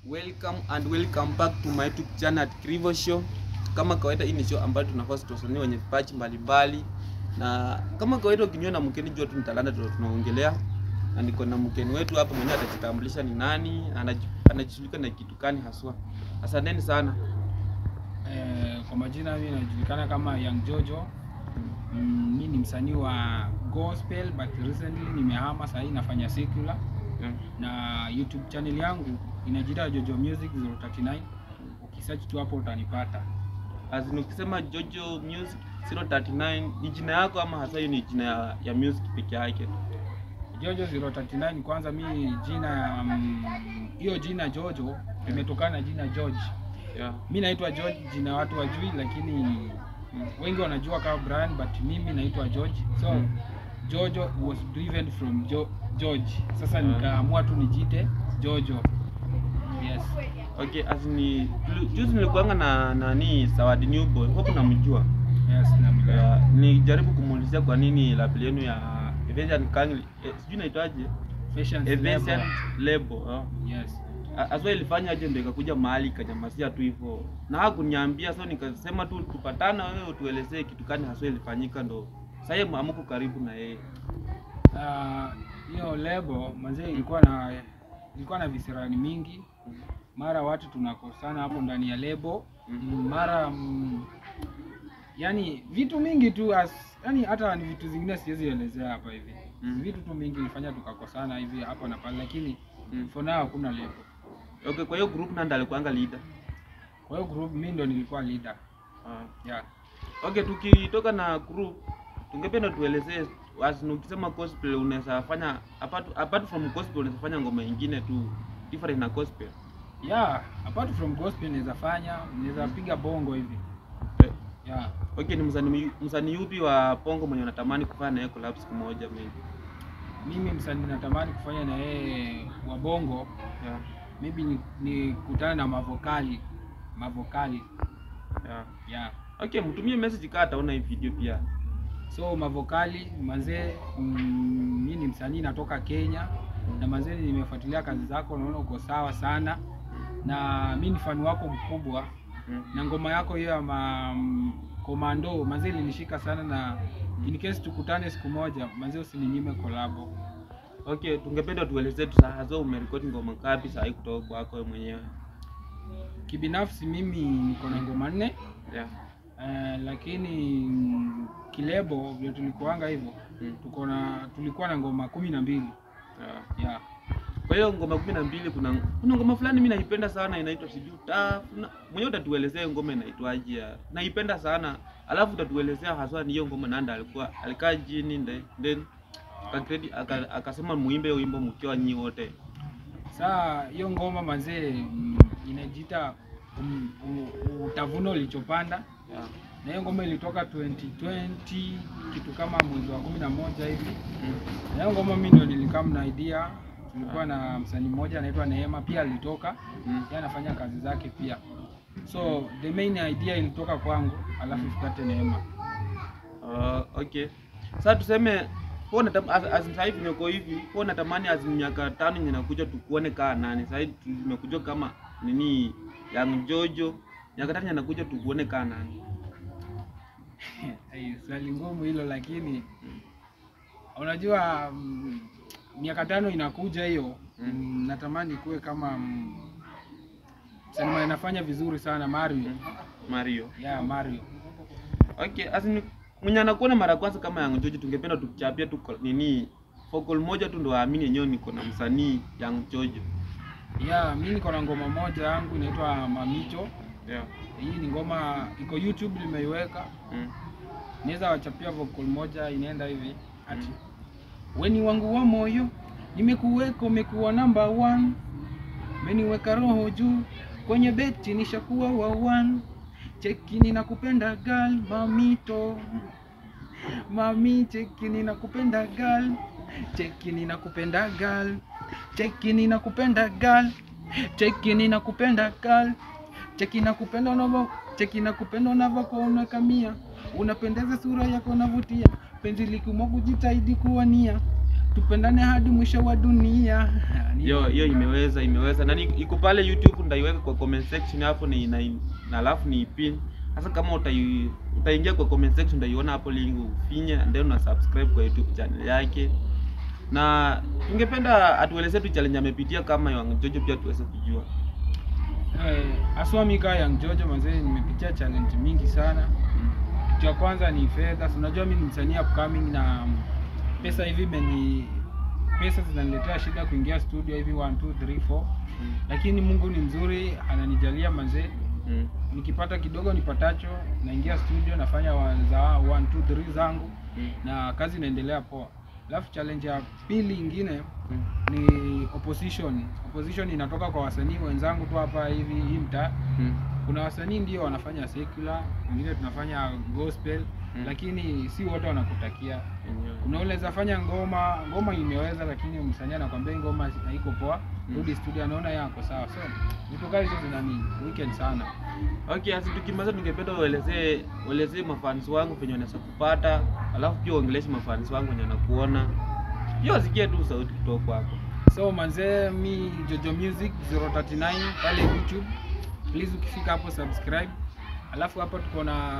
Welcome and welcome back to my YouTube channel at Krivo Show. Kama kawaida, hii ni show ambayo tunafasi wasanii wenye vipaji mbalimbali, na kama kawaida, ukiniona mkeni jua tu ni talanta ndio tunaongelea, na niko na mkeni wetu hapa mwenyewe atajitambulisha ni nani, anaji- anajishughulika na kitu gani haswa. Asanteni sana. Eh, kwa majina mimi najulikana kama Young Jojo. Mm, mimi ni msanii wa gospel but recently nimehama sasa nafanya secular Yeah. na YouTube channel yangu inajiita Jojo Music 039. Ukisearch tu hapo utanipata. As in, ukisema Jojo Music 039 ni jina yako ama hasa hiyo ni jina ya, ya music peke yake? Jojo 039 kwanza mimi jina ya mm, hiyo jina Jojo imetokana na jina George. Yeah. Mimi naitwa George, jina watu wajui, lakini wengi wanajua kama Brian, but mimi naitwa George. So Mm. Jojo was driven from jo George. Sasa Mm. nikaamua tu nijite Jojo. Yes. Okay, as ni juzi nilikuanga na nani Zawadi Newboy, hope namjua. Yes, namjua. Uh, nijaribu kumuulizia kwa nini label yenu ya Evasion Kangli eh, sijui naitwaje Fashion Evasion label. label oh. Yes. A- Aswa ilifanya aje ndio ikakuja mahali ikanyamasia tu hivyo, na hakuniambia, so nikasema tu tupatana, wewe utuelezee kitu gani haswa ilifanyika, ndo sasa yeye amuko karibu na yeye Ah, hiyo lebo manzee ilikuwa na ilikuwa na visirani mingi. Mara watu tunakosana hapo ndani ya lebo. Mhm. Mara mm, yani vitu mingi tu as, yani hata ni vitu zingine siwezi elezea hapa hivi. Mhm. Vitu tu mingi ilifanya tukakosana hivi hapa na pale, lakini Mm. for now hakuna lebo. Okay, kwa hiyo group nanda alikuanga leader. Kwa hiyo group mimi ndo nilikuwa leader. Ah. Yeah. Okay, tukitoka na group tungependa tuelezee as in ukisema gospel unaweza fanya apart, apart from gospel unaweza fanya ngoma ingine tu different na gospel. Yeah, apart from gospel naweza fanya, naweza piga bongo hivi. Eh, Yeah. Okay, ni msanii msanii yupi wa Bongo mwenye unatamani kufanya naye collab siku moja maybe? Mimi msanii natamani kufanya na yeye wa bongo Yeah. maybe ni, ni kutana na mavokali mavokali Yeah. yeah. Okay, mtumie message kaa ataona hii video pia. So mavokali manzee, mm, mi ni msanii natoka Kenya na manzee, nimefuatilia kazi zako, naona uko sawa sana na mi ni fani wako mkubwa Mm. na ngoma yako hiyo ya ma, mm, komando manzee ilinishika sana, na in case tukutane siku moja manzee, usininyime kolabo. Okay, tungependa tuelezee tu saa zo umerekodi ngoma ngapi saa hii kutoka kwako wewe mwenyewe? Kibinafsi mimi niko na ngoma nne Yeah. eh, lakini mm, kilebo vile tulikuanga hivyo Mm. tuko na tulikuwa na ngoma kumi na mbili Yeah. yeah. Kwa hiyo ngoma kumi na mbili kuna kuna ngoma fulani mimi naipenda sana inaitwa sijui tafu. na- Mwenyewe utatuelezea ngoma inaitwaje? ya- Naipenda sana. Alafu utatuelezea haswa ni hiyo ngoma nanda alikuwa alikaa chini then then akakredi aka- akasema muimbe hiyo wimbo mkiwa nyi wote. Saa hiyo ngoma mazee mm, inajiita um, u- utavuno ulichopanda, Yeah. na hiyo ngoma ilitoka 2020 kitu kama mwezi wa kumi na moja hivi. Mm. Na hiyo ngoma mimi ndo nilikam na idea, tulikuwa na msanii mmoja anaitwa Neema pia alitoka, Mm. yeye anafanya kazi zake pia, so the main idea ilitoka kwangu, alafu ifuate Neema. Uh, okay. Sasa tuseme kwa natam as, as sasa hivi niko hivi, kwa natamani as miaka tano yenye nakuja tukuone kaa nani. Sasa hivi tumekuja kama nini Young Jojo. Miaka tano yenye nakuja tukuone kaa nani. Hey, swali ngumu hilo, lakini unajua mm, miaka tano inakuja hiyo Mm. mm, natamani kuwe kama mm, msanii mwenye anafanya vizuri sana Mario. Mario. Yeah, Mario. Okay, as in mwenye anakuona mara ya kwanza kama Young Jojo tungependa tukuchapia tu kwa- nini vocal moja tu ndo aamini yenyewe niko na msanii Young Jojo. Yeah, mimi niko na ngoma moja yangu inaitwa Mamicho. Yeah. Hii ni ngoma iko YouTube nimeiweka. Mm. Naweza wachapia vocal moja inaenda hivi ati weni wangu wa moyo nimekuweka umekuwa number one meniweka roho juu kwenye beti nishakuwa wa one cheki ninakupenda gal mamito mami cheki ninakupenda gal cheki ninakupenda gal cheki ninakupenda gal cheki ninakupenda gal cheki nakupenda unavyo cheki nakupenda unavyokuwa unakamia unapendeza sura yako unavutia penzi likiumwa kujitahidi kuwania tupendane hadi mwisho wa dunia Ni- hiyo hiyo imeweza imeweza na ni- iko pale YouTube ndaiweka kwa comment section hapo ni na, na alafu ni pin sasa kama utai, utaingia kwa comment section utaiona hapo link ufinye and then una subscribe kwa YouTube channel yake na tungependa atuelezee tu challenge amepitia kama Young Jojo pia tuweze kujua eh, aswa mika Young Jojo mazee nimepitia challenge mingi sana kitu ya kwanza ni fedha Si unajua mi ni msanii upcoming na pesa hivi imeni pesa zinaniletea shida kuingia studio hivi 1 2 3 4 Mm. lakini Mungu ni mzuri ananijalia mazee Mm. nikipata kidogo nipatacho naingia studio nafanya wa- za 1 2 3 zangu Mm. na kazi inaendelea poa alafu challenge ya pili ingine Mm. ni opposition opposition inatoka kwa wasanii wenzangu tu hapa hivi hii mtaa Mm. kuna wasanii ndio wanafanya secular wengine tunafanya gospel Mm. lakini si wote wanakutakia Enyewe. kuna ule zafanya ngoma ngoma imeweza lakini msanii anakwambia hii ngoma haiko poa Mm. rudi studio anaona yako sawa so vitu kama hizo zinani weekend sana Okay, asi tukimaliza tungependa uelezee uelezee mafans wangu venye wanaweza kupata, alafu pia uongeleshe mafans wangu wenye wanakuona. Pia wasikie tu sauti kutoka kwako. so manzee mi jojo music 039 pale youtube please ukifika hapo subscribe alafu hapa tuko na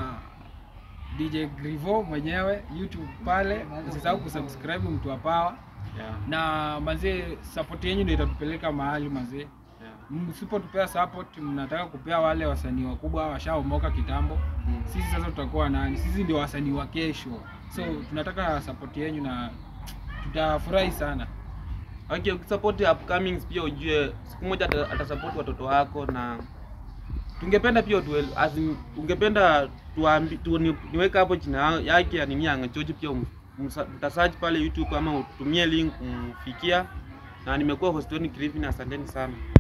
dj grivo mwenyewe youtube pale usisahau kusubscribe mtu wa power Yeah. na manzee support yenyu ndio itatupeleka mahali manzee Yeah. msipotupea support mnataka kupea wale wasanii wakubwa washaomoka kitambo Mm. sisi sasa tutakuwa nani sisi ndio wasanii wa kesho so tunataka support yenyu na tutafurahi sana Okay, ukisupport upcomings pia ujue siku moja ata- atasupport watoto wako na tungependa pia tuel, as in, ungependa tuambi, tu, ni, niweke hapo jina yake ya nini Young Jojo pia um- umsa- utasearch pale YouTube ama utumie link kumfikia na nimekuwa host wenu Griffin, asanteni sana.